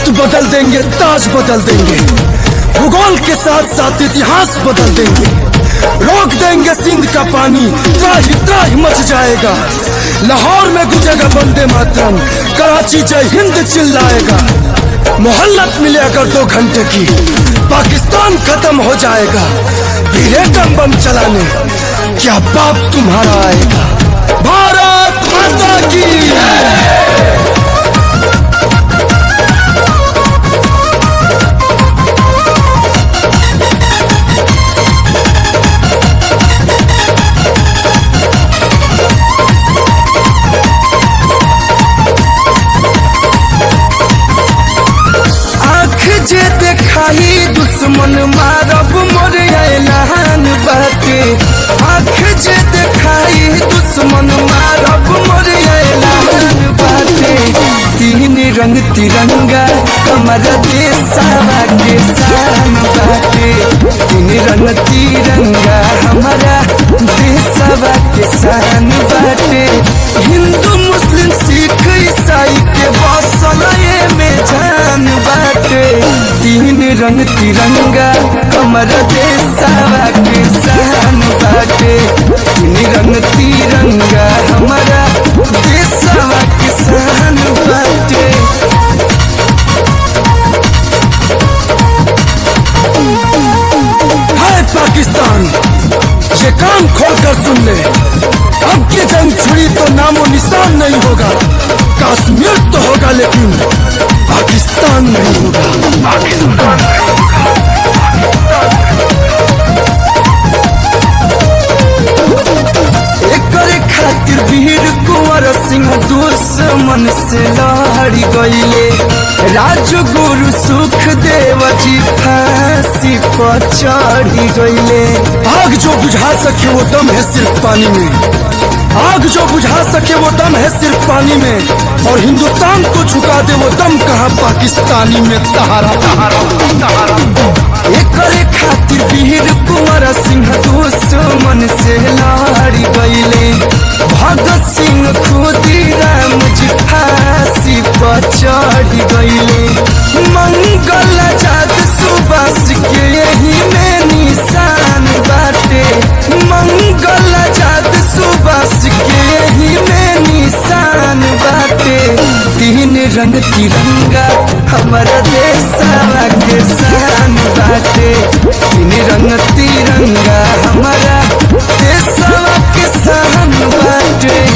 बदल देंगे ताज बदल देंगे भूगोल के साथ साथ इतिहास बदल देंगे रोक देंगे सिंध का पानी त्राही त्राही मच जाएगा लाहौर में गुजेगा वंदे मातरम कराची जय हिंद चिल्लाएगा मोहल्लत मिले अगर दो घंटे की पाकिस्तान खत्म हो जाएगा फिर एटम बम चलाने क्या बाप तुम्हारा आएगा भारत माता की आँख जे देखाई दुश्मन मारब मोर ऐलान बाटे आँख जे देखाई दुश्मन मारब मोर ऐलान बाटे तीन रंग तिरंगा हमारा देशवा के शान बाटे तीन रंग तिरंगा हमारा देशवा के शान बाटे हिंदू मुस्लिम सिख ईसाई के बसल में जान बाटे तीन रंग तिरंगा हमारा देशवा के शान बाटे तीन रंग तिरंगा हमारा देशवा के शान बाटे हाय पाकिस्तान ये कान खोलकर सुन ले अब की जंग छुड़ी तो नामो निशान नहीं होगा कश्मीर तो होगा लेकिन पाकिस्तान नहीं होगा एकरे खातिर वीर कुंवर सिंह दुश्मन से लड़ी गईले राजगुरु सुख देव जी फांसी पर चढ़ी गईले आग जो बुझा सके वो दम है सिर्फ पानी में आग जो बुझा सके वो दम है सिर्फ पानी में और हिंदुस्तान को झुका दे वो दम कहा पाकिस्तानी में तहारा एकरे खातिर वीर कुंवर सिंह दुश्मन से लड़ी गईले भगत सिंह खुदीराम जी फांसी पर चढ़ी गईले मंगल जात सुबास के यही में निशान बाटे मंगल जात सुबास के यही में निशान बाटे तीन रंग तिरंगा हमारा देशवा के शान बाटे तीन रंग तिरंगा हमारा देशवा के शान बाटे